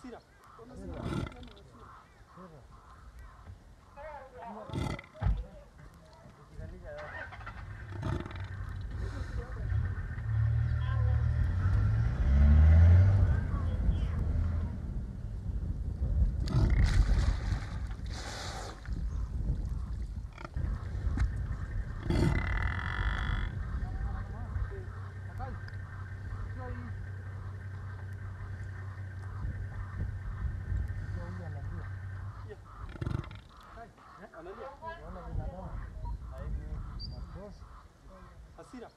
Hasira. Analia. Hasira.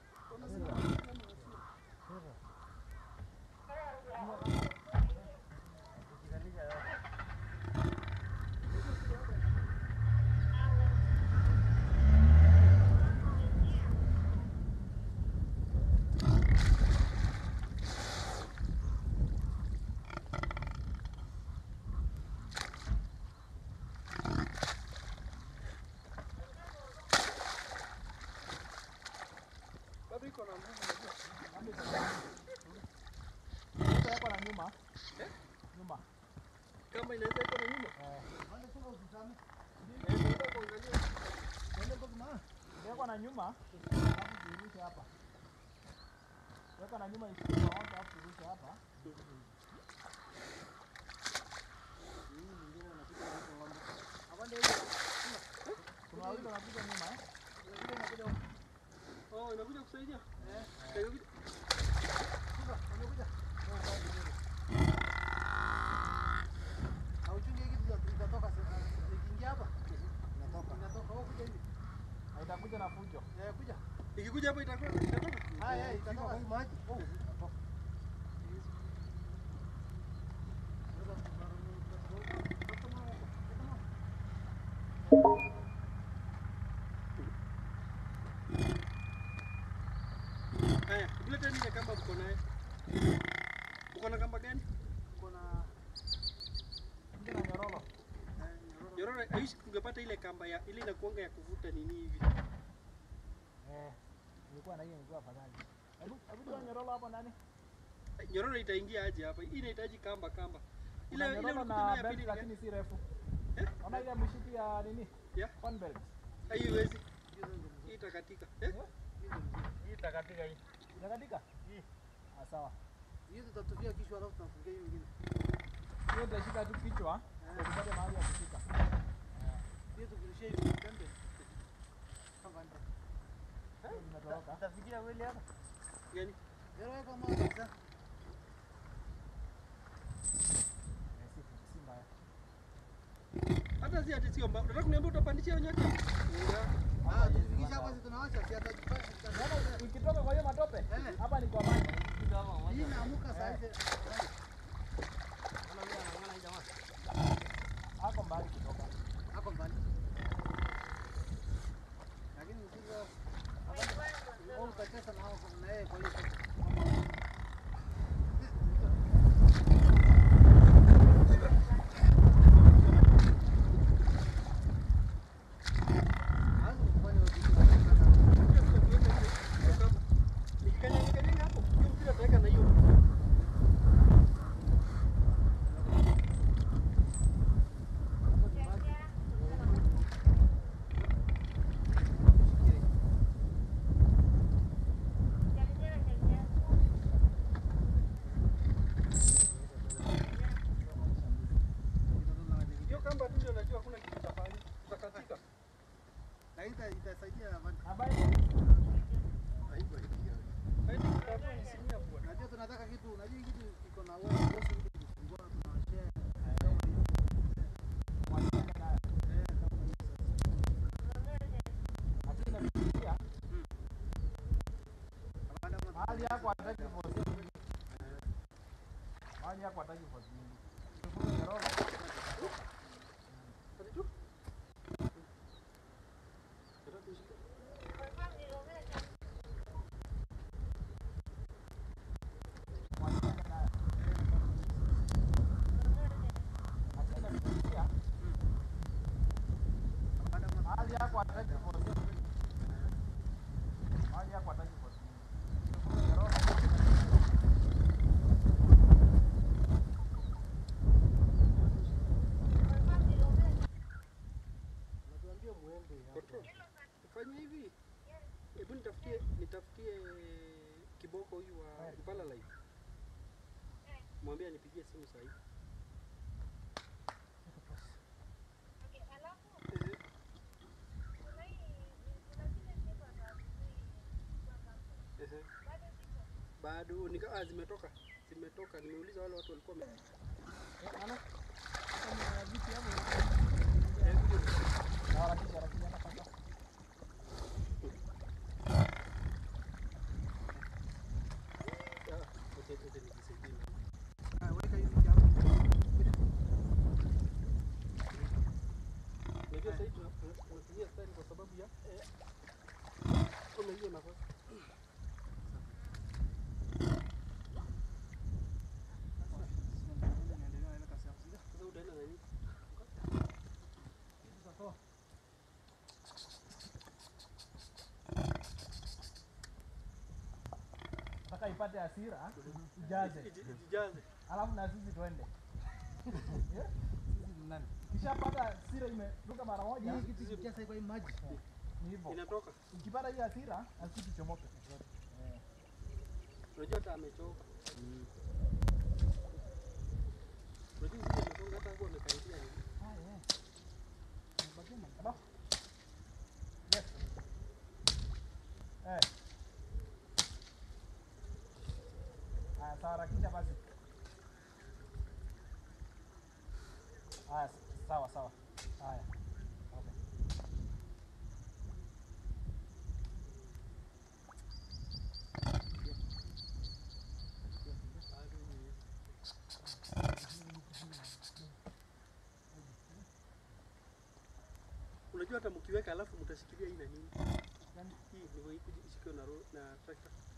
Bado iko na nguvu unajua. Hapa na nyuma. Eh? Nyuma. Kama inaweza iko na nyuma. Eh. Eh, nataka kuangalia. Weka na nyuma. Alafu turushe hapa. Weka na nyuma isikie kwa moto alafu turushe hapa. Kuna wawili wanakuja nyuma eh? Oh, inakuja kusaidia? Eh. Inakuja. Haitakuja na fujo. Ikikuja hapo itakuwa itatoka. Haya, tulete ile kamba mko naye. Uko na kamba gani? Kuja na nyororo. Yororo, aishi ungepata ile kamba ya ile inakuanga ya kuvuta nini hivi. Eh. Nilikuwa na hiyo nilikuwa afadhali. Hebu hebu toa nyororo hapo ndani. Nyororo itaingia aje hapa? Hii inahitaji kamba kamba. Kuna Ile ile nyororo unakuta na nayo ya belt pili ni lakini gani? si refu. Eh? Ona ile mshipi ya nini? Yeah. Fan belt. Haiwezi. Hii itakatika. Eh? Hii itakatika hii. Itakatika? Ah, sawa. Hiyo utashika tu kichwa ndio tupate mahali ya kushika. Hiyo Inatoroka. Gani? Eh, si si mbaya. Hata si ati sio mbao. Unataka kuniambia utapandisha hiyo nyota? Unaona ukitoka kwa hiyo matope hapa ni kwa maji. Hako mbali kutoka. Nikikanyaga hapo, hiyo mpira utaweka na hiyo. Hiyo kamba tu ndio najua hakuna kitu kitafanya. Tutakatika. Habari. Haidi kitakuwa ni simia bwana. Najua tunataka kitu, unajua hii kitu iko na wewe, bosi kitu kifungua tunashare. Wachane nayo. Lakini nafikiria mahali yako hataki force nyingi. Mahali yako hataki force nyingi. Tufunge nyororo. Hadi tu. Nataka kushika. Wachane nayo. Lakini nafikiria mahali yako hataki force nyingi. Mahali yako hataki force nyingi. Tufunge nyororo. mwambie anipigie simu saa hii. Okay, alafu Ehe. kuna hii kuna zile sifa za sijui za kampuni. Ehe. Bado ziko. Bado nika ah, zimetoka. Zimetoka. Nimeuliza wale watu walikuwa wame- Eh, ana kama vipi hapo Eh, kuja. na harakisha harakisha ana paka Ah, wacha wacha nijisaidie na Ah, weka hivi hapo. Unajua sasa hivi tuna- tuna- tunatumia stari kwa sababu ya eh, kuna hiyo nafasi. Niendelea na kazi yangu. Sasa utaenda na nini? Sasa nataka ipate hasira ijaze Iji- Ijijaze. alafu na sisi twende Yeah? sisi ni nani? Ukishapata hasira imeruka mara moja Hii kitu kikijaza kwa hii maji. ni hivyo Inatoka. ukipata hii hasira na sisi tuchomoke Eh. Unajua hata amechoka. Unajua sisi amesonga hata hapo amekaribia ni. Ah, yeah. Nipatie maji. Aba. Yes. Eh. Aya, sawa harakisha basi. Aya, s- sawa sawa. Haya. Okay. Bado ni. Unajua hata mkiweka alafu mtashikilia hii na nini? Hii ndivyo hii kuji- ishikiwe na ro- na tractor.